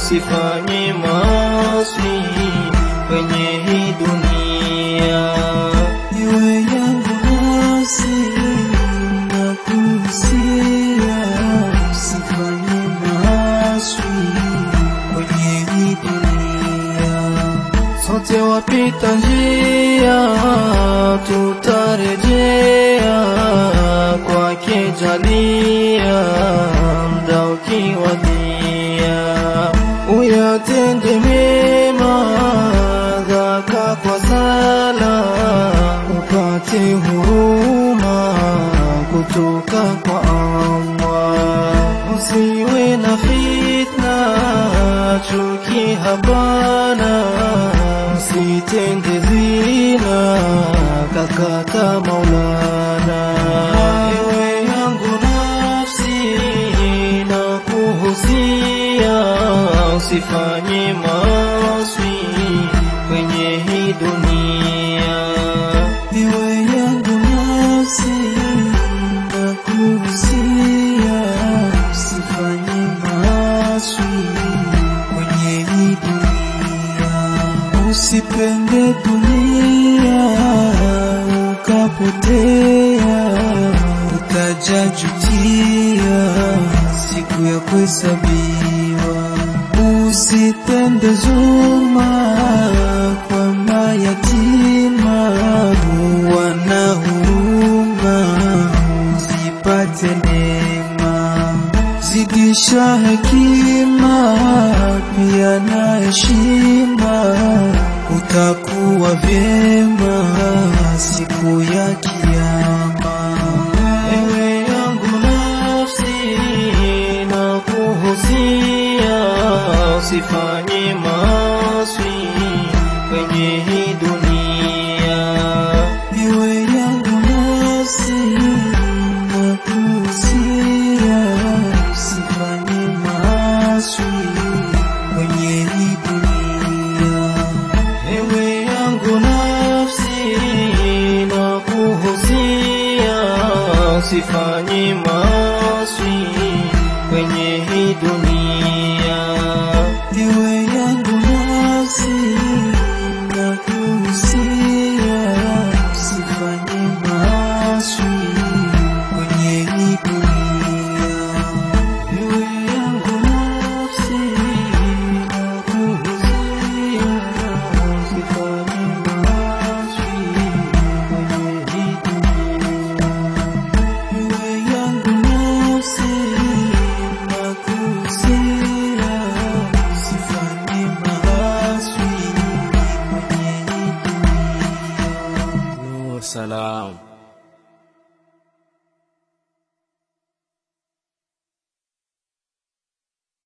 usifanye maasi kwenye hii dunia. Iwe yangu nafsi nakuhusia, usifanye maasi kwenye hii dunia. Sote wapita njia, tutarejea kwake jalia, mda ukiwadia, uyatende mema dhaka kwa sala, upate huruma kutoka kwa Allah. Usiwe na fitna, chuki hapana, usitende zina, kakata Maulana. Ewe yangu nafsi, na kuhusia, usifanye maasi kwenye hii dunia. Iwe yangu nafsi nakuhusia, usifanye maasi kwenye hii dunia. Usipende dunia ukapotea, utajajutia siku ya kuhesabiwa. Usipende zuma kwa mayatima, wana huruma, zipate neema. Zidisha hekima pia na heshima, utakuwa vyema siku ya Kiyama. Ewe yangu nafsi, na kuhusia, usifanye maasi kwenye hii dunia. Iwe yangu nafsi nakuhusia, usifanye maasi kwenye hii dunia. Ewe yangu nafsi, na kuhusia, usifanye maasi kwenye hii dunia. Iwe yangu nafsi nakuhusia, usifanye maasi kwenye hii dunia. Ewe yangu nafsi, na kuhusia, usifanye maasi kwenye hii dunia. Iwe yangu nafsi nakuhusia, usifanye maasi kwenye hii dunia. Salam.